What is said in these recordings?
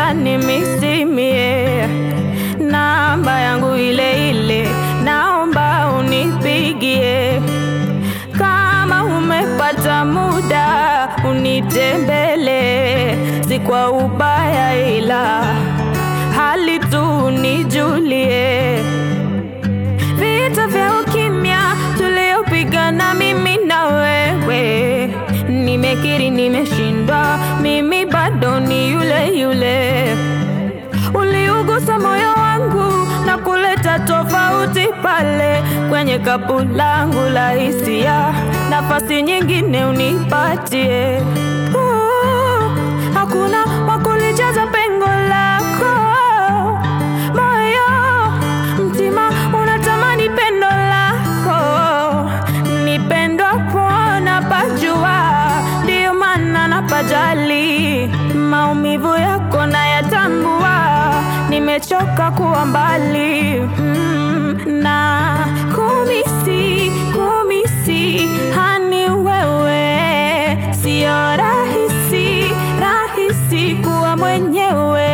unanimisimie. Namba yangu ile ile, naomba unipigie. Kama umepata muda unitembele, si kwa ubaya, ila hali tu nijulie. Vita vya ukimya tuliopigana mimi na wewe, nimekiri nimeshindwa, mimi bado ni yule yule. Uliugusa moyo wangu na kuleta tofauti pale kwenye kapu langu la hisia, nafasi nyingine unipatie. Uh, hakuna wakulijaza pengo lako moyo, mtima unatamani pendo lako, nipendwa pona pajua, ndiyo maana napajali maumivu yako nayatambua, nimechoka kuwa mbali mm, na kumisi kumisi hani wewe, sio rahisi rahisi kuwa mwenyewe.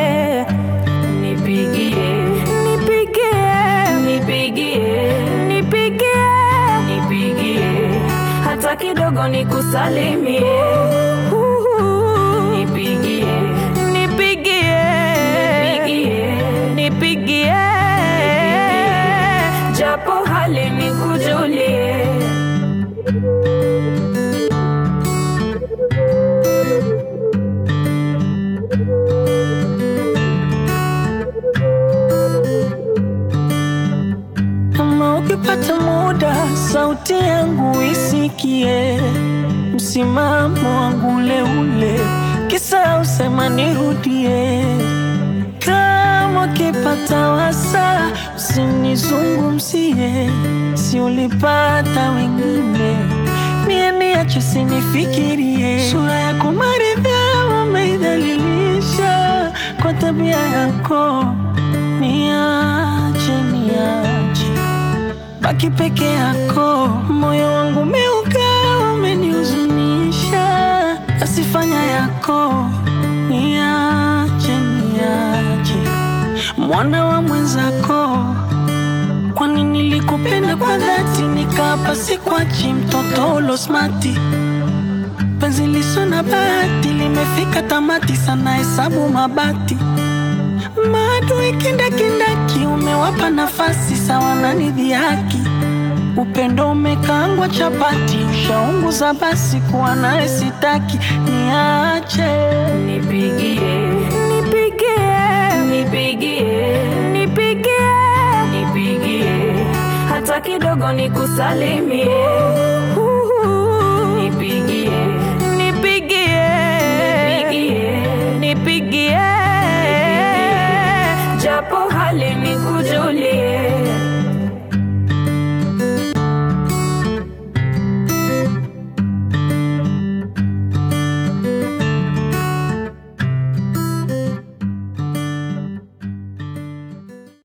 Nipigie, nipigie, nipigie, nipigie, nipigie, hata kidogo nikusalimie. Nipigie, nipigie, nipigie, nipigie, japo hali nikujulie. Kama ukipata muda, sauti yangu isikie, msimamo wangu ule ule, kisa usema nirudie. Kama ukipata wasa, usinizungumzie, si ulipata wengine, mie niache sinifikirie. Sura yako maridhaa umeidhalilisha kwa tabia yako, niache niache baki peke yako, moyo wangu umeuka, umenihuzunisha, asifanya yako, niache niache, mwana wa mwenzako, kwani nilikupenda kwa dhati, nikapa sikwachi, mtoto ulosmati penzi liso na bahati limefika tamati, sana hesabu mabati maadui kindakindaki, umewapa nafasi sawa na nidhihaki. Upendo umekaangwa chapati, ushaunguza basi, kuwa naye sitaki, niache Nipigie, nipigie, nipigie, nipigie, nipigie, hata kidogo nikusalimie.